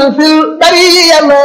fil bariya la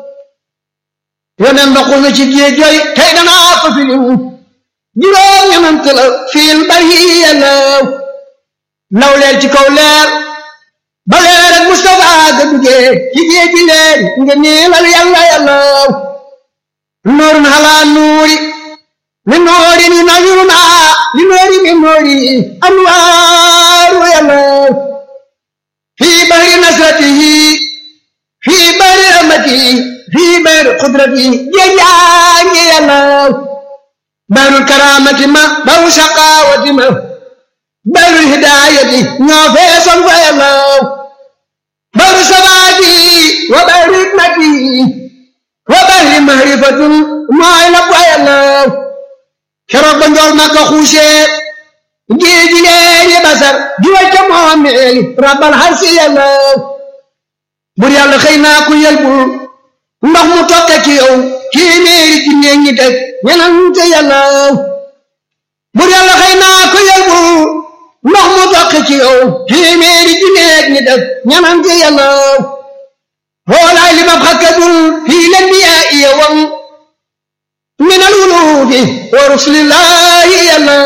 yonen ndoxul na ci géej yooyu tey danaa ko filim juróom ñenant la fil bariya la law leer ci kaw leer ba leer ak Mustafa ga duggee ci géej gi leer nga niilal yàlla yàlla nuurun halaa nuuri min nuuri ni nawiruna li nuuri min nuuri anwaaru yàlla fii bahri nasratihi fii bahri rahmatihi fii bahri qudratihi jeejaangi yàlla bahrul karaamati ma bahru shaqaawati ma bahrul hidaayati ñoo feesoon fa yàlla bahru sabaati wa bahri hikmati wa bahri mahrifatin mooy la fa yàlla keroog ba njool ma ko xuusee géeji leeri basar di wacca moomeeli rabbal harsi yàlla bur yàlla xëy naa ku yelbul ndox mu tokke ci yow téeméeri ci néeg ñi teg ñenante yàlla bur yàlla xëy naa ku yelbul ndox mu tokke ci yow téeméeri ci néeg ñi teg ñenante yàlla hoolaay li mab xakkadul fii len biyaa iya wam min al wuluudi wa rusulillahi yàlla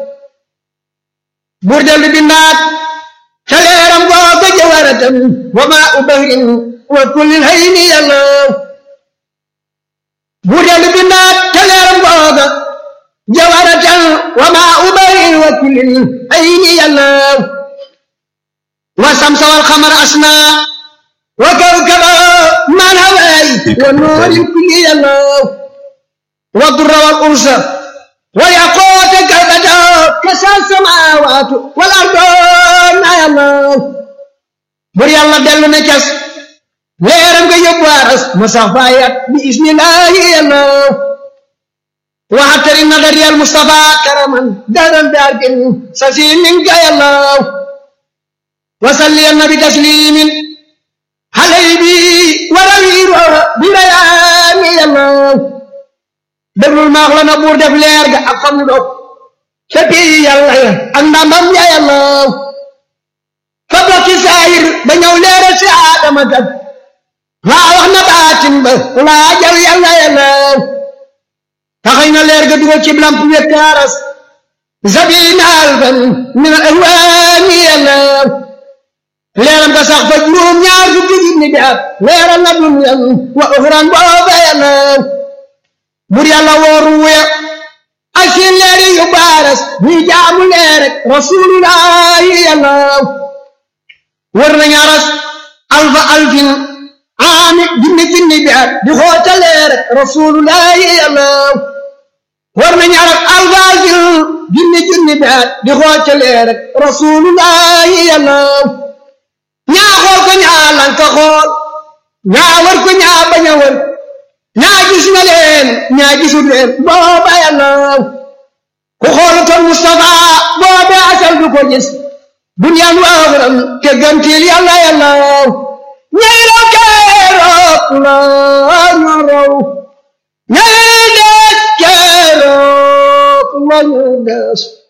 bur dellu bindaat ca leeram googa jawaratam wa maa u bahrin wa kullil hayni yàlla bur dellu bindaat ca leeram googa jawaratan wa maa u bahrin wa kullil hayni yàlla wa samsa wal xamara asna wa kawkaba man hawaay wa nuuril kulli yàlla wa durra wal ursa ويقوت كبدا كسى السماوات والأرض يا الله بري الله دلو نكس ليرم كي يبوارس مصفايات بإذن الله يا الله وحتر النظر يا المصطفى كرما دارا دارك سسين منك يا الله وصلي النبي تسليم حليبي وروير بريان يا الله déglul maax la na buur def leer ga ak famu dog ca bii yàlla ya ak ndamam ya yàlla fa bokki saayir ba ñëw leera si aadama kat laa wax na baatin ba laa jaw yàlla yàlla taxay na leer ga dugal ci lamp wekkaaras zabina alfan min al ahwaani yàlla leeram ga sax fa juróom ñaar fukki junni bi at leeral na dunyan wa uxran booba yàlla bur yàlla wooru wuya ak seen leeri yu baaras ñuy jaamu leer rek rasulullahi yàlla wër nañu aras alfa alfin aami junni junni bi at di xoota leer rek rasulullahi yàlla wër nañu aras alfa alfin junni junni bi at di xoota leer rek rasulullahi yàlla ñaa xool ko ñaa lanka xool ñaa wër ko ñaa bañ a wër ñaa gis na leen ñaa gisul leen booba yàlla ku xoolutoon Mustafa booba asal du ko gis duniyaan waaxuram te gantil yàlla yàlla ñay raw keroog la ñu raw ñay des keroog la ñu des